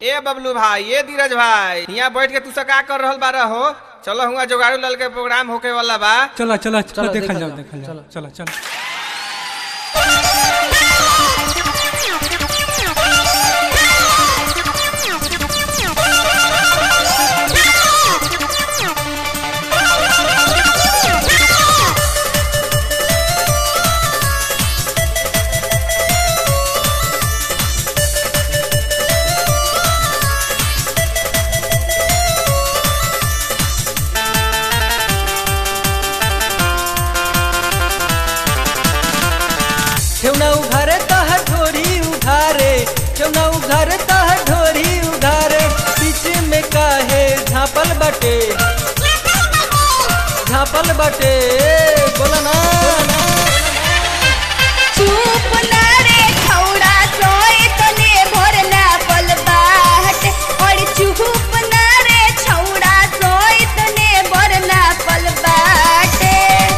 ए बबलू भाई ए धीरज भाई यहाँ बैठ के तू सब का कर रहल बारा हो चलो हुआ जोगाड़ू लाल के प्रोग्राम होके वाला बा चला चला चला चलो, देखल देखल जाओ जाओ, देखल जाओ चलो। चला चला ठेवना उघारे तह ढोरी उघारे ठेवना उघारे तह ढोरी उघारे बीच में काहे झापल बटे झापल बटे बोला ना चुप ना रे छौड़ा सोए तने भोर ना पल बाट और चुप ना रे छौड़ा सोए तने भोर ना पल बाटे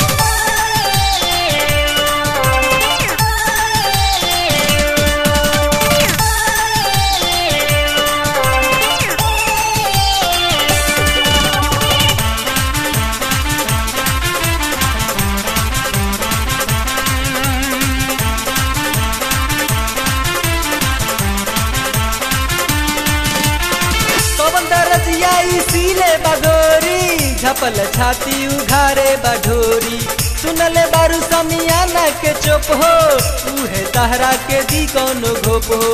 पवन दरजिया इसीले बगोरी झपल छाती उघारे बढोरी सुनले बारू समियाना के चुप हो उहे तहरा के दी कौनो घोप हो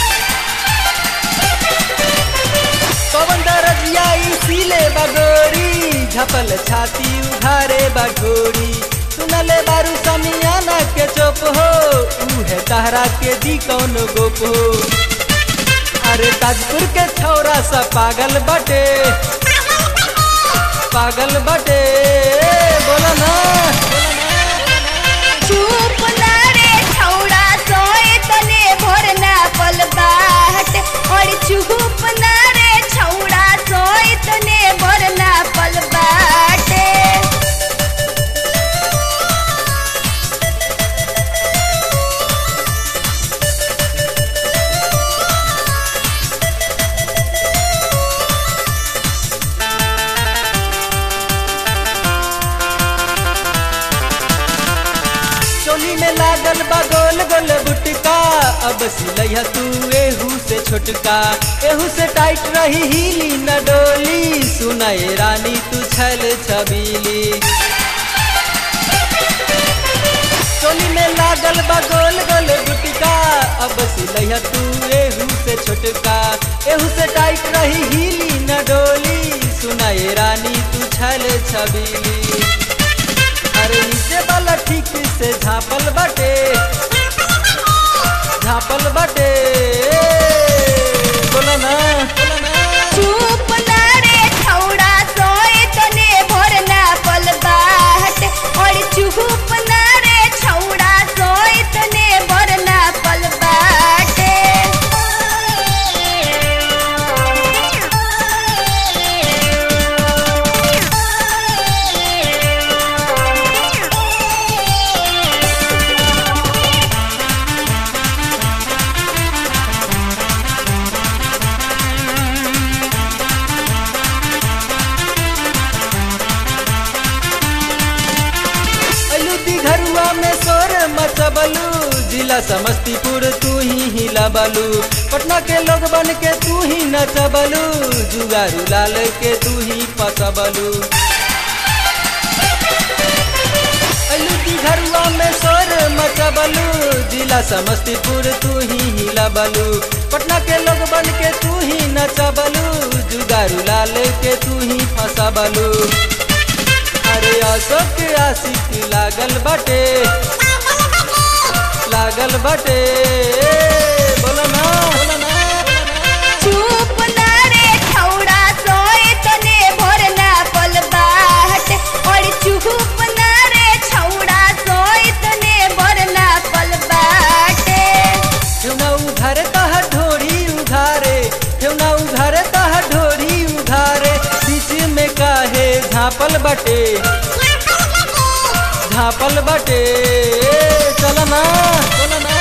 पवन दरजिया इसीले बगोरी झपल छाती उघारे बढोरी सुनले बारू समियाना के चुप हो उहे तहरा के दी कौनो गोप हो अरे ताजपुर के छौरा सा पागल बटे पागल बटे बोला ना चुप ना रे छौड़ा सोए तने भोर ना पल बाट और चुप ना रे छौड़ा सोए तने भोर ना पल बाटे चोली में लागल बा गोल गोल बुटका अब सिलैया तू एहू से छोटका एहू से टाइट रही हिली न डोली सुनाए रानी तू छल छबीली चोली में लागल बा गोल गोल गुटका अब सिलैया तू एहू से छोटका एहू से टाइट रही हिली न डोली सुनाए रानी तू छल छबीली अरे नीचे वाला ठीक से झापल बटे झापल बटे बोला ना बोला ना चुप ना रे छौड़ा सोए तने भोर ना पल बाट और चुप ना रे छौड़ा सोए तने भोर ना पल बाटे अलू घरुआ में सोर मचबलू जिला समस्तीपुर तू ही हिलाबलू पटना के लोग बन के तू ही नचबलू जुगारू लाल के तू ही पसबलू अलू घरुआ में सोर मचबलू जिला समस्तीपुर तू ही हिलाबलू पटना के लोग बन के तू ही नचबलू जुगारू लाल के तू ही फसबलू अरे अशोक आशिक लागल बटे लागल बटे बोलो ना बोलो ना चुप ना रे छौड़ा सोए तने भोर ना पल बाट और चुप ना रे छौड़ा सोए तने भोर ना पल बाटे ठेवना उघारे तह ढोरी उघारे ठेवना उघारे तह ढोरी उघारे बीच में काहे झापल बटे झापल बटे चल ना चल ना